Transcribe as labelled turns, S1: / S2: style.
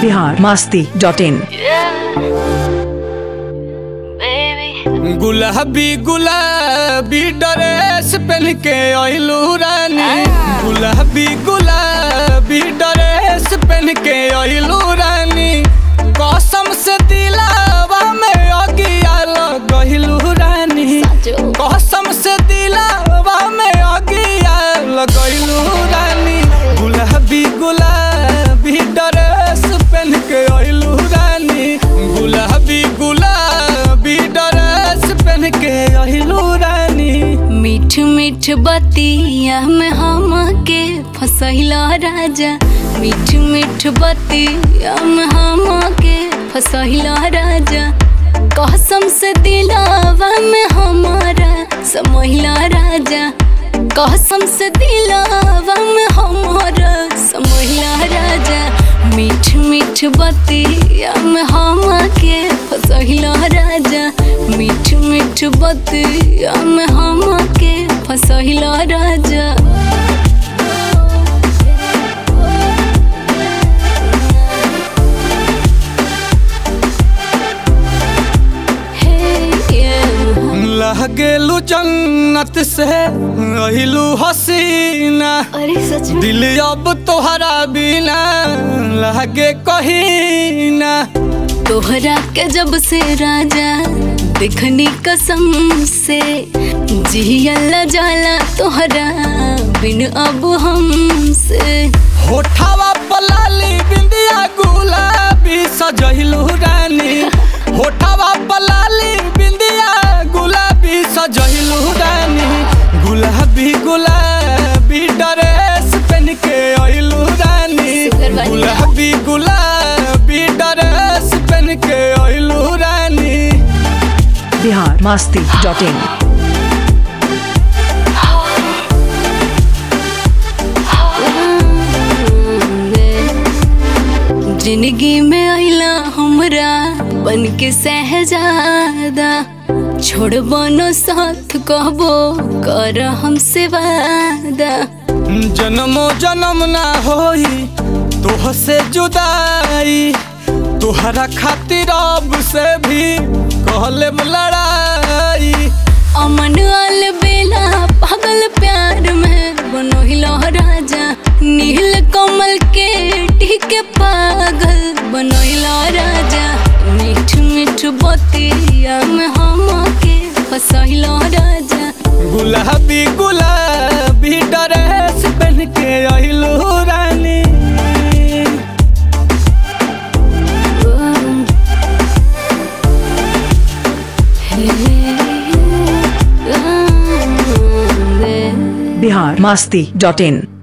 S1: Bihar Masti dot इन
S2: गुलाबी गुलाबी dress पहन के अइलू रानी गुलाबी गुलाबी ड्रेस पहन के अइलू रानी कसम से दिलावा में अगिया लगइलू रानी कसम से दिलावा में अगिया लगइलू रानी गुलाबी गुलाबी ड्रेस पहन के अइलू रानी गुलाबी गुलाबी ड्रेस पहन के अइलू रानी
S3: मीठ मीठ बतिया में हम के फसैला राजा मीठ मीठ बतिया में हम के फसैला राजा कसम से दिलावा में हमारा समहिला राजा कसम से दिलावा में हमारा समहिला राजा मीठ मीठ बतिया में हम के फसहिला राजा मीठ मीठ बतिया में हम के फसहिला राजा Hey, yeah.
S2: लहगेलू जन्नत से अहिलू हसीना
S3: अरे सच में
S2: दिल अब तोहरा बिना लगे कहीं ना
S3: तोहरा के जब से राजा देखनी कसम से जियला जाला तोहरा बिन अब हमसे
S2: होठावा पलाली बिंदिया गुलाबी सजहिलू रानी होठावा पलाली बिंदिया गुलाबी सजहिलू रानी गुलाबी गुलाबी ड्रेस पहन के अइलू रानी
S3: शुक्र बानी।
S2: गुलाबी गुलाबी ड्रेस पहन के अइलू रानी
S1: बिहार मास्ती डॉट इन
S3: जिंदगी में आइला हमरा बन के सहजादा छोड़ बनो साथ कहबो कर हमसे वादा
S2: जन्मो जन्म ना होई तोह से जुदाई तोहरा खातिर अब से भी कहले लड़ाई
S3: अमन आल बेला पागल प्यार में बनो हिलो राजा नील कमल के टीके पागल बनो हिलो राजा मीठ मीठ बतिया में हम के फसहिलो राजा
S2: गुलाबी गुलाबी ड्रेस पहन के अइलू रानी
S1: बिहार मास्ती डॉट इन